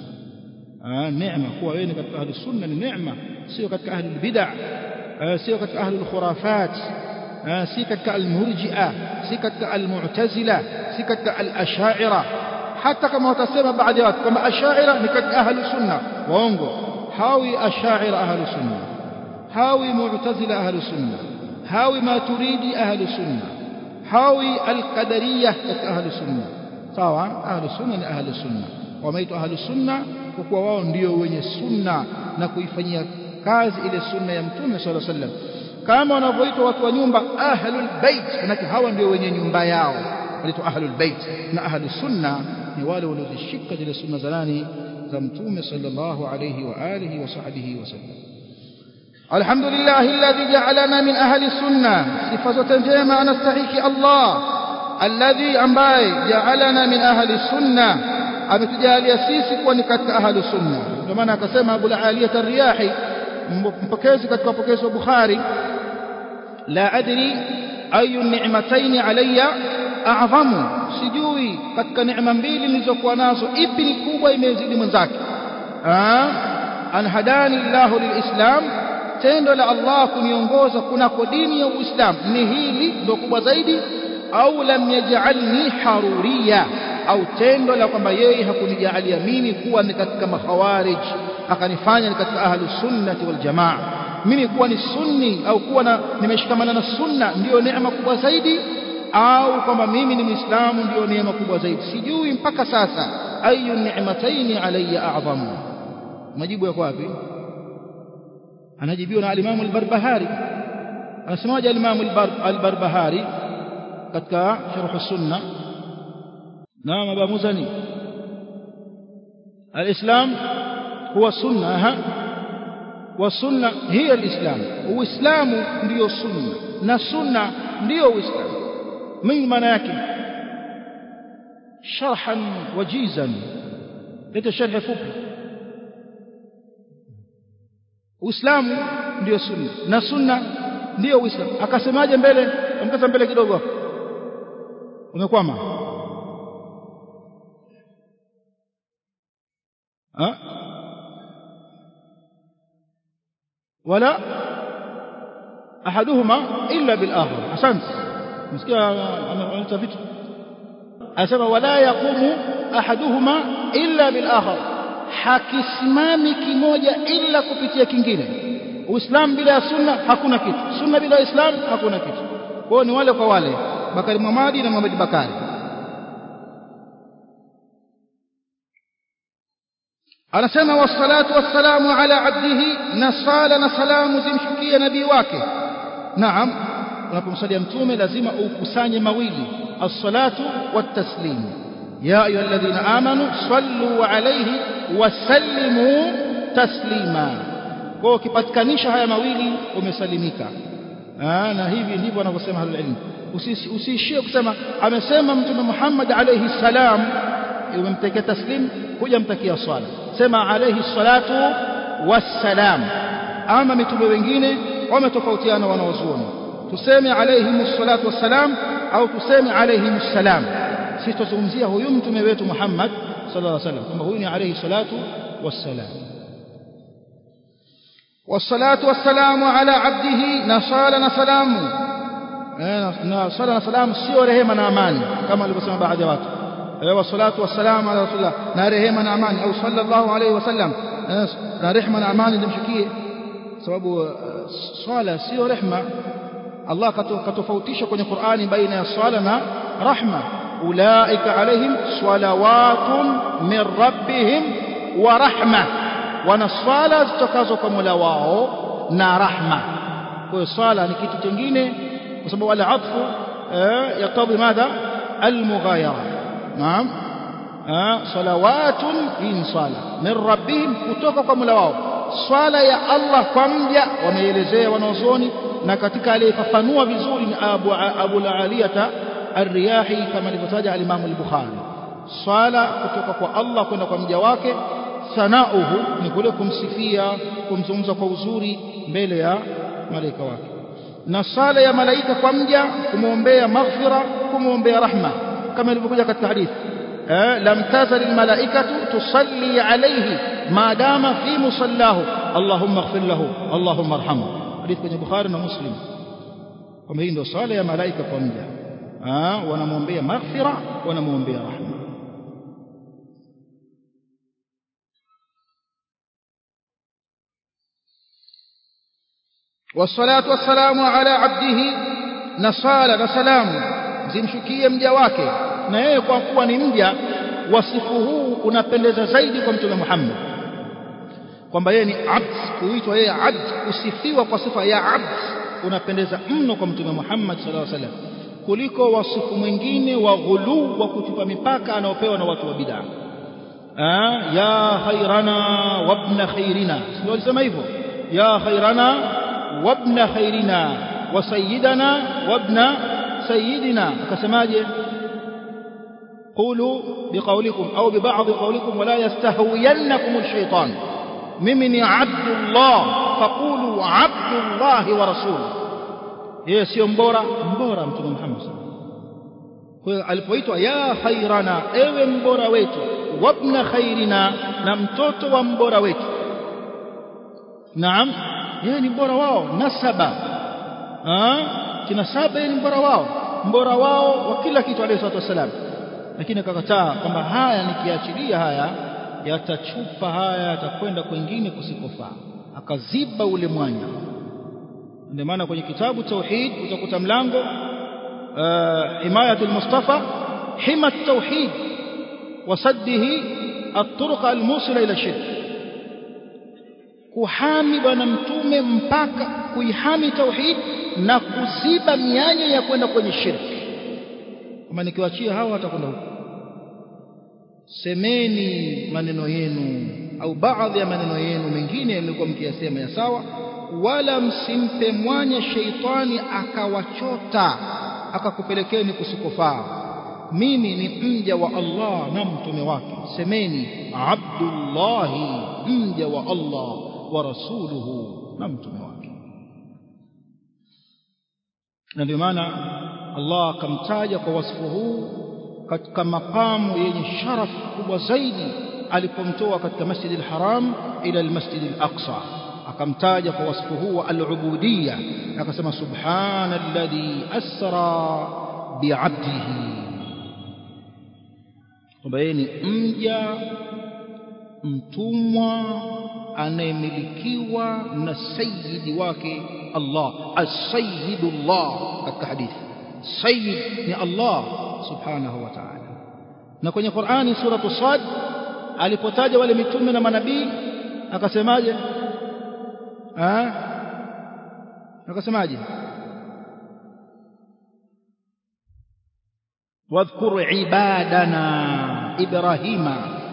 ah neema kuwa wewe ni katika ahli sunna ni neema sio katika ahli bid'ah sio katika ahli khurafat si katika almurji'a si katika almu'tazila si katika alashaira hata kama watasema baadhi ya watu kama ashaira ni katika ahli sunna waongo hawi ashaira ahli sunna hawi mu'tazila ahli sunna hawi maturidi ahli sunna hawi alqadariyah katika ahli sunna sawa ahli sunna ni ahli sunna wameitwa ahli sunna kwa kuwa wao ndio wenye sunna na kuifanyia kazi ile sunna ya mtume sallallahu alaihi wasallam kama wanavyoitwa watu wa nyumba ahlul bait manake hawa ndio wenye nyumba yao wanaitwa ahlul bait na ahlus sunna ni wale waliozishika zile sunna za nani za mtume sallallahu alayhi wa alihi wa sahbihi wasallam alhamdulillah alladhi ja'alana min ahli sunna sifa zote njema anastahiki Allah alladhi ambaye ja'alana min ahli sunna ametujalia sisi kuwa ni katika ahli sunna ndio maana akasema Abu Aliyah ar-Riyahi mpokezi katika mapokezi wa Bukhari la adri ayu ni'mataini alayya a'zamu sijui katika neema mbili nilizokuwa nazo ipi ni kubwa imezidi mwenzake an hadani Allahu lilislam tendo la Allah kuniongoza kunako dini ya Uislamu ni hili ndio kubwa zaidi au lam yaj'alni haruriya au tendo la kwamba yeye hakunijalia mimi kuwa ni katika makhawarij akanifanya ni katika ahlu sunnati wal jamaa mimi kuwa ni sunni au kuwa na nimeshikamana na sunna ndiyo neema kubwa zaidi au kwamba mimi ni muislamu ndiyo neema kubwa zaidi sijui mpaka sasa ayu ni'mataini alayya a'zamu majibu yako wapi anajibiwa na al-Imam al-Barbahari anasemaje al-Imam al-Barbahari katika sharh sunna naam Abu Muzani al-Islam huwa sunna ha والسنه هي الاسلام uislamu ndio sunna na sunna ndio uislamu mimi maana yake sharhan wajizan leta sharh fupi uislamu ndio sunna na sunna ndio uislamu akasemaje mbele amkata mbele kidogo umekwama ha ولا احدهما الا بالاخر احسنت msikia analeta vitu asema wala yaqumu ahaduhuma illa bil akhar hakisimami kimoja illa kupitia kingine uislamu bila sunna hakuna kitu sunna bila islam hakuna kitu kwao ni wale kwa wale bakari mamadi na muhammad bakari anasema wassalatu wassalamu ala abdihi na sala na salamu zimshukie nabii wake naam unapomsalia mtume lazima ukusanye mawili as-salatu wat-taslim ya ayyuhalladhina amanu sallu alayhi wasallimu taslima kwa ukipatikanisha haya mawili umesalimika na hivi ndivyo wanavyosema ahlul ilm usiishie kusema amesema mtume Muhammad alayhi salam umemtekea taslim kuja mtakia swala sema alayhi salatu wassalam ama mitume wengine wametofautiana wanaozuoni tuseme alayhi salatu wassalam au tuseme alayhi salam sisi tuzungumzia huyu mtume wetu Muhammad sallallahu alaihi wasallam kwamba huyu ni alayhi salatu wassalam والصلاه والسلام على عبده نصال نسلام نصال نسلام sio rehema na amani kama alivyosema baadhi ya watu والصلاه والسلام على رسول الله na rehema na amani au sallallahu alayhi wasallam na rehema na amani ndimshikie sababu swala sio rehema Allah katofautisha kwenye Qur'ani baina ya swala na rahma ulaika alaihim salawatun min rabbihim wa rahma wana swala zitokazo kwa Mola wao na rahma kwa hiyo swala ni kitu kingine kwa sababu wala atfu yaktabi madha almughayara naam salawatun in sala min rabbihim kutoka kwa Mola wao swala ya Allah kwa mja wameelezea wanaozoni na katika aliyefafanua vizuri ni Abu Abu Aliyata Ar-Riyahi kama alivyotaja al-Imam al-Bukhari swala kutoka kwa Allah kwenda kwa mja wake sanauhu ni kule kumsifia kumzungumza kwa uzuri mbele ya malaika wake na sala ya malaika kwa mja kumwombea maghfira kumwombea rahma kama ilivyokuja katika hadithi lam tazal almalaikatu tusalli alayhi ma dama fi musallahu allahumma ighfir lahu allahumma arhamhu hadithi kwenye bukhari na muslim kwamba hii ndio sala ya malaika kwa mja wanamwombea maghfira wanamwombea rahma والصلاه والسلام على عبده نصال وسلام zimshukie mja wake na yeye kwa kuwa ni mja wasifu huu unapendeza zaidi kwa mtume Muhammad kwamba yeye ni abd kuitwa yeye abd kusifiwa kwa sifa ya abd unapendeza mno kwa mtume Muhammad sallallahu alaihi wasallam kuliko wasifu mwingine wa ghulu wa kutupa mipaka anaopewa na watu wa bid'a ya khairana wabna khairina sio alisema hivyo ya khairana wabna khairina wa sayyidana wabna سيدنا كسماجه قولوا بقولكم أو ببعض قولكم ولا يستهوينكم الشيطان ممن عبد الله فقولوا عبد الله ورسوله yeye sio mbora mbora mtume Muhammad kwa hiyo alipoitwa ya khairana ewe mbora wetu wabna khairina na mtoto wa mbora wetu naam yeye ni mbora wao nasaba ah kinasaba yeye ni mbora wao mbora wao wa kila kitu alayhi salatu wasalam lakini akakataa kwamba haya nikiachilia haya yatachupa haya yatakwenda kwingine kusikofaa akaziba ule mwanya ndio maana kwenye kitabu tauhid utakuta mlango himayatul mustafa hima at-tauhid wasaddihi at-turuq al-musila ila shirk kuhami bwana mtume mpaka kuihami tauhid na kuziba mianya ya kwenda kwenye shirki kama nikiwaachia hawa watakwenda huko semeni maneno yenu au baadhi ya maneno yenu mengine yalikuwa mkiyasema ya sawa wala msimpe mwanya sheitani akawachota akakupelekeni kusikofaa mimi ni mja wa Allah na mtume wake semeni abdullahi mja wa Allah wa rasuluhu na mtume wake na ndio maana Allah akamtaja kwa wasifu huu katika makamu yenye sharaf kubwa zaidi alipomtoa katika Masjid al-Haram ila al-Masjid al-Aqsa akamtaja kwa wasifu huu wa al-ubudiyya akasema subhana alladhi asra bi'abdihi kwamba yeye ni mja mtumwa anayemilikiwa na sayyidi wake Allah as-sayyidullah katika hadithi sayyid ni Allah subhanahu wa ta'ala na kwenye Qur'ani suratu Sad alipotaja wale mitume na manabii akasemaje ah akasemaje واذكر عبادنا إبراهيم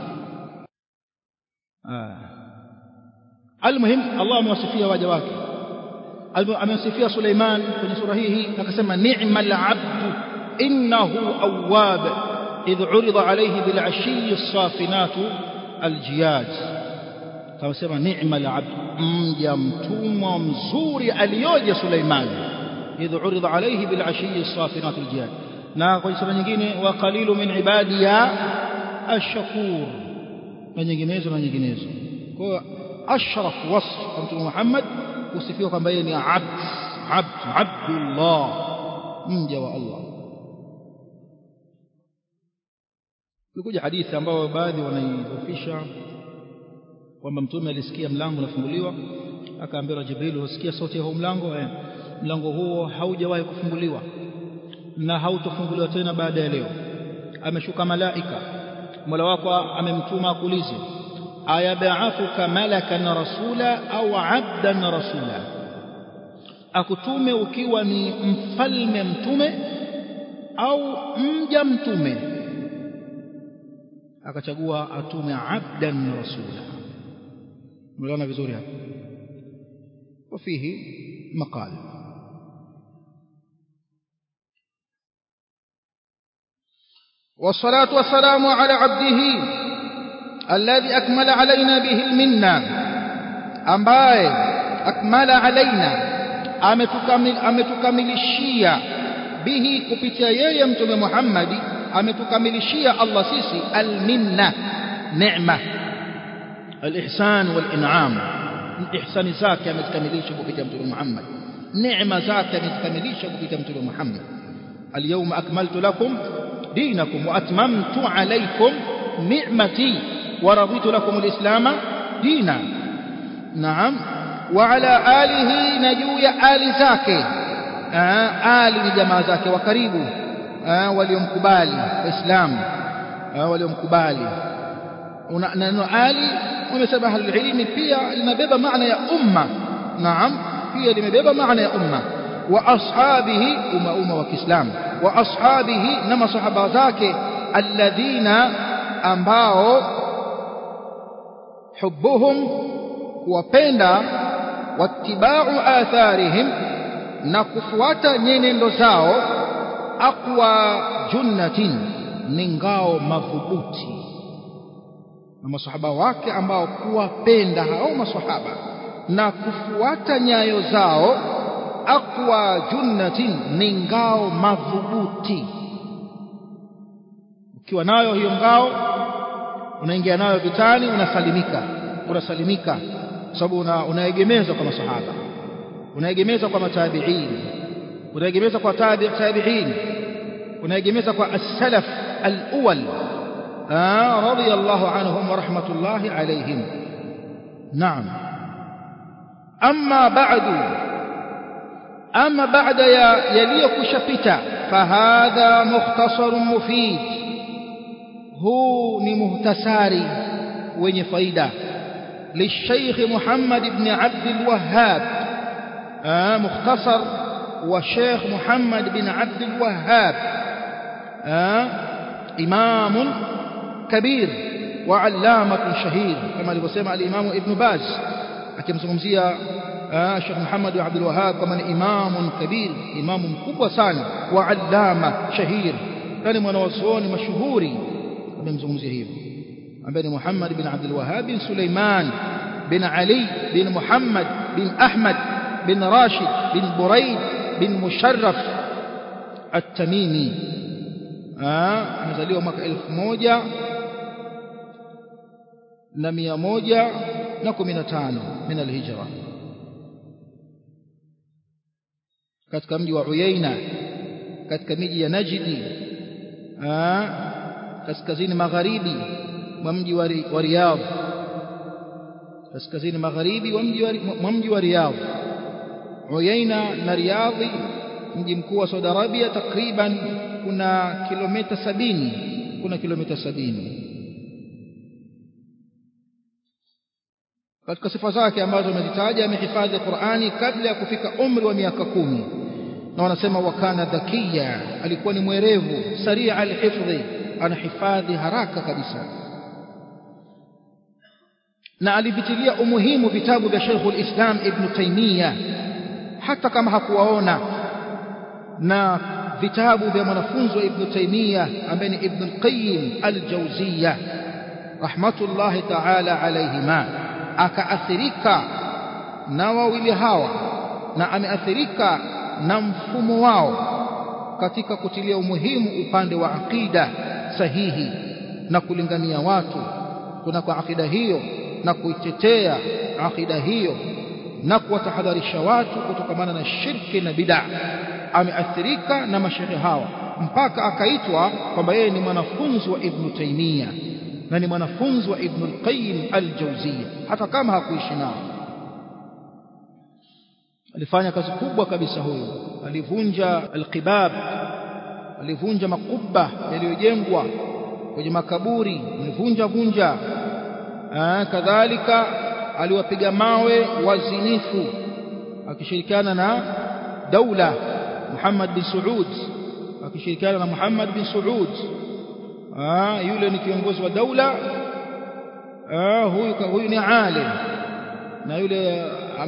آه. المهم الله amewasifia waja wake amewasifia Suleiman kwenye sura hii akasema ni'mal 'abdu innahu awwab idh 'urida alayhi bil 'ashiyyi as-safinatu al-jiyad akasema ni'mal 'abdu mja mtumwa mzuri aliyoje Suleiman idh 'urida alayhi bil 'ashiyyi as-safinatu al-jiyad na kwenye sura nyingine wa qalilu min ibadiya ash-shakur na nyinginezo na nyinginezo kwa hiyo ashraf wasf kwa mtume Muhammad kusifiwa kwamba yeye ni abd abd abdullah mja wa Allah Ilikuja hadithi ambayo baadhi wanaidhofisha kwamba mtume alisikia mlango unafunguliwa akaambiwa Jibril usikia sauti ya huo mlango eh mlango huo haujawahi kufunguliwa na hautofunguliwa tena baada ya leo ameshuka malaika Mola wako amemtuma akuulize ayab'athuka malakan rasula au 'abdan rasula akutume ukiwa ni mfalme mtume au mja mtume akachagua atume 'abdan rasula mliona vizuri hapa وفيه مقال والصلاة والسلام على عبده الذي أكمل علينا به المنة ambaye akmala alaina ametukamilishia bihi kupitia yeye mtume Muhammad ametukamilishia Allah sisi alminna neema alihsan walin'am ihsani zake ametukamilisha kupitia mtume Muhammad neema zake ametukamilisha kupitia mtume Muhammad اليوم أكملت لكم دينكم وأتممت عليكم نعمتي ورضيت لكم الإسلام دينا نعم وعلى آله نجوي آل زاكي آه آل جماعة زاكي وكريبه آه واليوم كبالي إسلام آه واليوم كبالي neno ali wamesema ahlulilmi pia linabeba maana ya umma naam pia limebeba maana ya umma wa ashabihi umma umma wa kiislamu wa ashabihi na masahaba zake alladhina ambao hubbuhum kuwapenda wattiba'u atharihim na kufuata nyenendo zao aqwa junnatin ni ngao madhubuti na masahaba wake ambao kuwapenda hao masahaba na kufuata nyayo zao aqwa junnatin ni ngao madhubuti ukiwa nayo hiyo ngao unaingia nayo vitani unasalimika unasalimika sababu una, unaegemeza kwa masahaba unaegemeza kwa matabiin unaegemeza kwa tabi tabiin unaegemeza kwa as-salaf al-awwal radiyallahu anhum wa rahmatullahi alayhim naam amma ba'du amma ba'da ya yaliyokushapita fahadha mukhtasarun mufid huu ni muhtasari wenye faida للشيخ محمد بن عبد الوهاب آه مختصر وشيخ محمد بن عبد الوهاب آه إمام كبير وعلامة شهير كما لبسمع الإمام ابن باز أكيم سمزية آه الشيخ محمد بن عبد الوهاب كما إمام كبير إمام مكبوة سانا وعلامة شهير كان منوصون مشهوري أكيم سمزية بن محمد بن عبد الوهاب بن سليمان بن علي بن محمد بن أحمد بن راشد بن بريد بن مشرف التميمي amezaliwa mwaka elfu moja na mia moja na kumi na tano min alhijra katika mji wa Uyaina katika miji ya Najdi kaskazini magharibi mwa mji wa Riyadh kaskazini magharibi mwa mji wa Riyadh Uyaina na Riyadh mji mkuu wa Saudi Arabia takriban kuna kilomita sabini kuna kilomita sabini katika sifa zake ambazo amezitaja amehifadhi Qur'ani kabla ya kufika umri wa miaka kumi na wanasema wakana dhakia alikuwa ni mwerevu saria alhifdhi anahifadhi haraka kabisa na alivitilia umuhimu vitabu vya Sheikhul Islam Ibn Taymiyyah hata kama hakuwaona na vitabu vya mwanafunzi wa Ibn Taymiyyah ambaye ni Ibn al-Qayyim al-Jawziyya rahmatullahi ta'ala alayhima akaathirika na wawili hawa na ameathirika na mfumo wao katika kutilia umuhimu upande wa aqida sahihi na kulingania watu kuna kwa aqida hiyo na kuitetea aqida hiyo na kuwatahadharisha watu kutokamana na shirki na bid'a ameathirika na mashehe hawa mpaka akaitwa kwamba yeye ni mwanafunzi wa Ibn Taymiyyah na ni mwanafunzi wa Ibn al-Qayyim al-Jawziyya hata kama hakuishi nao alifanya kazi kubwa kabisa huyo alivunja al-qibab alivunja makubba yaliyojengwa kwenye makaburi alivunja vunja kadhalika aliwapiga mawe wazinifu akishirikiana na daula Muhammad bin Saud akishirikiana na Muhammad bin Saud ah yule ni kiongozi wa daula ah huyu huyu ni alim na yule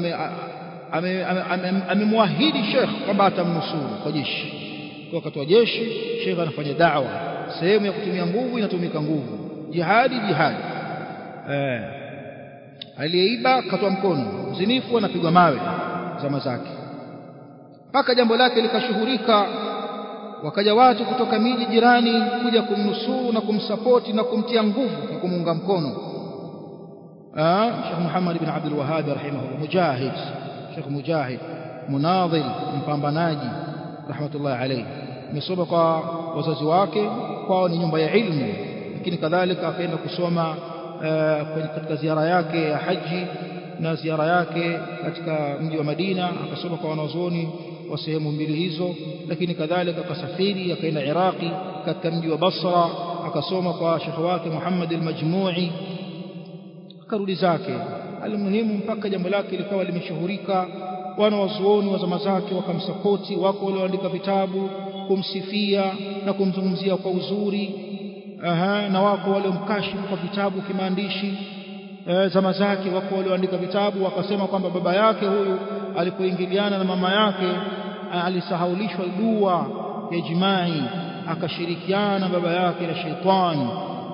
amemwahidi Sheikh kwamba atamnusuru kwa jeshi kwa wakati wa jeshi Sheikh anafanya da'wa sehemu ya kutumia nguvu inatumika nguvu jihadi jihadi eh aliyeiba katwa mkono mzinifu anapigwa mawe zama zake mpaka jambo lake likashuhurika wakaja watu kutoka miji jirani kuja kumnusuru na kumsapoti na kumtia nguvu na kumuunga mkono ah Sheikh Muhammad ibn Abdul Wahhab rahimahullah mujahid Sheikh mujahid munadhil mpambanaji rahmatullah alayhi amesoma kwa wazazi wake kwao ni nyumba ya ilmu lakini kadhalika akaenda kusoma katika ziara yake ya haji na ziara yake katika mji wa Madina akasoma kwa wanazuoni wa sehemu mbili hizo lakini kadhalika akasafiri akaenda Iraqi katika mji wa Basra akasoma kwa shekhi wake Muhammad al-Majmu'i akarudi zake almuhimu mpaka jambo lake likawa limeshuhurika wanawazuoni wa zama zake wakamsapoti wako walioandika vitabu kumsifia na kumzungumzia kwa uzuri aha, na wako waliomkashifu kwa vitabu kimaandishi e, zama zake wako walioandika vitabu wakasema kwamba baba yake huyu alipoingiliana na mama yake alisahaulishwa dua ya jimai akashirikiana baba yake na sheitani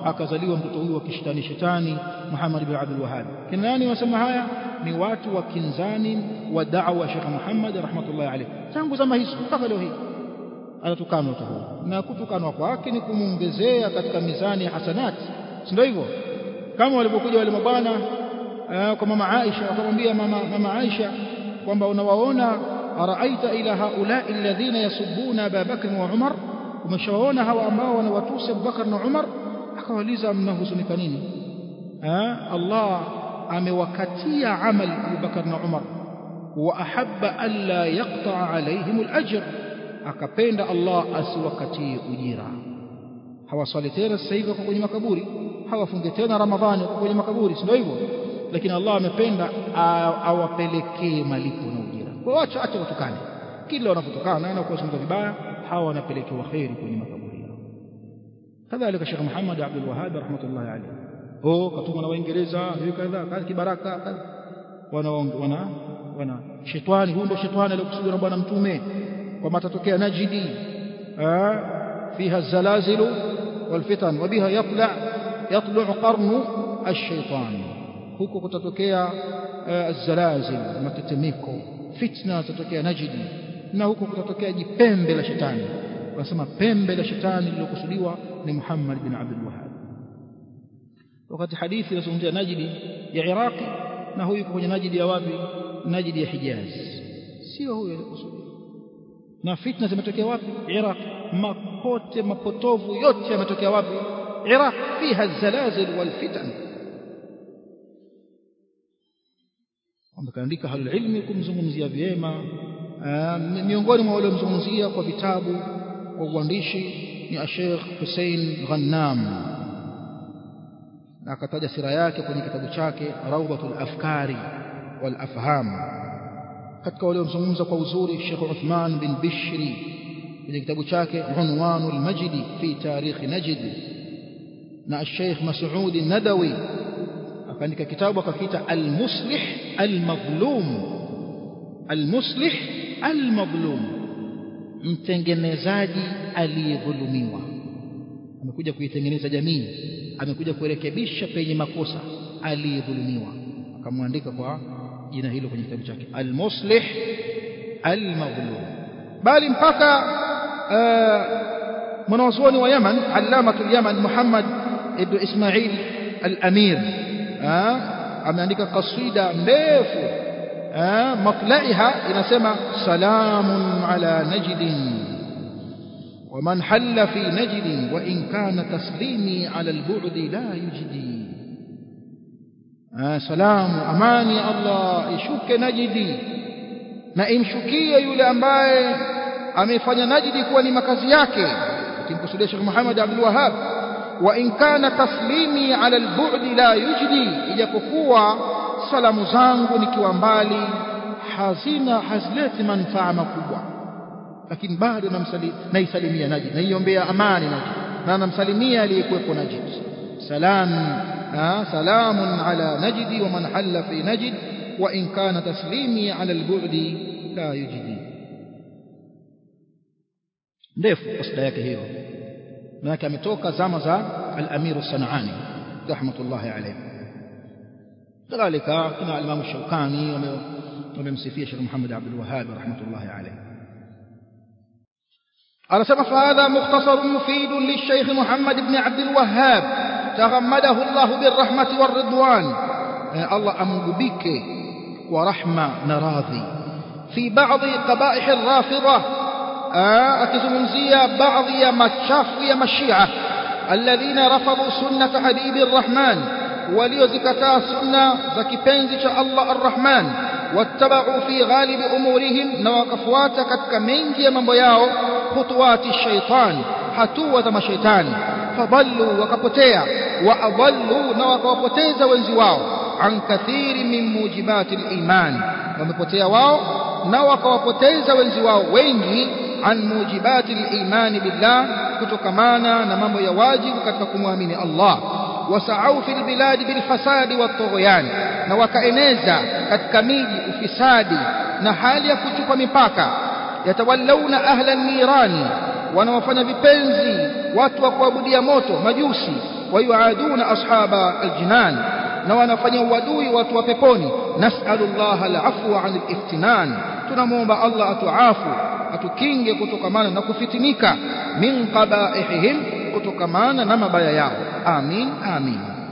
akazaliwa mtoto huyu wa kishetani shetani Muhammad ibn Abdul Wahhab kina nani wasema haya ni watu wa kinzani wa da'wa Sheikh Muhammad rahmatullahi alayhi tangu zama hizo mpaka leo hii anatukanwa tu na kutukanwa kwake ni kumuongezea katika mizani ya hasanati si ndio hivyo kama walipokuja wale mabwana kwa mama Aisha wakamwambia mama, mama Aisha kwamba unawaona araaita ila haula alladhina yasubbuna Abu Bakr wa Umar umeshawaona hawa ambao wanawatusi Abu Bakr na Umar akawaliza mnahuzunika nini Allah amewakatia amali Abu Bakr na Umar wa ahabba alla yaqta alaihim alajr akapenda Allah asiwakatie ujira hawaswali tena sasa hivi kwenye makaburi hawafunge tena Ramadhani kwenye makaburi si ndio hivyo lakini Allah amependa awapelekee malipo na ujira kwa acha acha watukane kila wanapotukana na kuwazungumza vibaya hawa wanapelekewa khairi kwenye makaburi yao kadhalika Sheikh Muhammad Abdul Wahhab rahmatullahi alayhi oh katumwa na Waingereza hiyo kadha kazi kibaraka wana wana wana shetani huyo ndio shetani aliyokusudiwa na bwana mtume kwamba atatokea najidi fiha zalazilu والفتن وبها يطلع يطلع قرن الشيطان huko kutatokea zalazil matetemeko fitna zitatokea najidi na huko kutatokea jipembe la shetani wanasema pembe la shetani lililokusudiwa ni Muhammad bin Abdul Wahhab wakati hadithi inazungumzia najidi ya Iraqi na huyu yuko kwenye najidi ya wapi najidi ya Hijaz sio huyo alikusudiwa na fitna zimetokea wapi Iraq mapote mapotovu yote yametokea wapi Iraq fiha zalazil wal fitan wamekaandika halul ilmi kumzungumzia vyema miongoni mwa wale wamzungumzia kwa vitabu kwa uandishi ni Sheikh Hussein Ghannam na akataja sira yake kwenye kitabu chake Rawdatul Afkari wal Afham katika wale wamzungumza kwa uzuri Sheikh Uthman bin Bishri kwenye kitabu chake Unwanul Majdi fi Tarikh Najd na Sheikh Mas'ud Nadawi akaandika kitabu akakiita Al-Muslih Al-Madhlum Al-Muslih Al-Madhlum mtengenezaji aliyedhulumiwa amekuja kuitengeneza jamii amekuja kurekebisha penye makosa aliyedhulumiwa akamwandika kwa jina hilo kwenye kitabu chake Al-Muslih Al-Madhlum bali mpaka mwanazuoni wa Yaman Allamatul Yaman Muhammad ibn Ismail Al-Amir ameandika kasida ndefu matlaiha inasema salamun ala najdin ومن حل في نجد وإن كان تسليمي على البعد لا يجدي آه سلام أماني الله يشك نجدي na imshukie yule ambaye amefanya najidi kuwa ni makazi yake akimkusudia Sheikh Muhammad Abdul Wahhab wa in kana taslimi ala al-bu'd la yujdi ijapokuwa salamu zangu nikiwa mbali hazina hazileti manufaa makubwa lakini bado naisalimia najid naiombea amani najid na namsalimia aliyekuwepo najid salam salamun ala najidi wa man halla fi najid wa in kana taslimi ala al-bu'di la yujdi ndefu kasida yake hiyo manake ametoka zama za al-Amir as-Sanani rahmatullahi alayhi kadhalika kuna al-Imam Shawkani wamemsifia Sheikh Muhammad Abdul Wahhab rahmatullahi alayhi أرسم فهذا مختصر مفيد للشيخ محمد بن عبد الوهاب تغمده الله بالرحمة والرضوان الله أمجبك ورحمة نراضي في بعض قبائح الرافضة أكزمنزية بعض يا مشاف يا مشيعة الذين رفضوا سنة حبيب الرحمن وليزكتا سنة زكي بنزش الله الرحمن واتبعوا في غالب أمورهم نواقفوات كتك منجي من بياو خطوات الشيطان حتوة ما شيطان فضلوا وكبتيا وأضلوا نواقفوتيز وانزواو عن كثير من موجبات الإيمان ومبتيا واو نواقفوتيز وانزواو وينجي عن موجبات الإيمان بالله كتكمانا نمام يواجب كتكم من الله وسعوا في البلاد بالفساد والطغيان na wakaeneza katika miji ufisadi na hali ya kuchupa mipaka yatawallauna ahla nirani wanaofanya vipenzi watu wa kuabudia moto majusi wayuaduna ashaba aljinan na wanafanya uadui watu wa peponi nas'alullah alafwa 'anil iftinan tunamuomba Allah atuafu atukinge kutokamana na kufitinika min qabaihim kutokamana na mabaya yao amin amin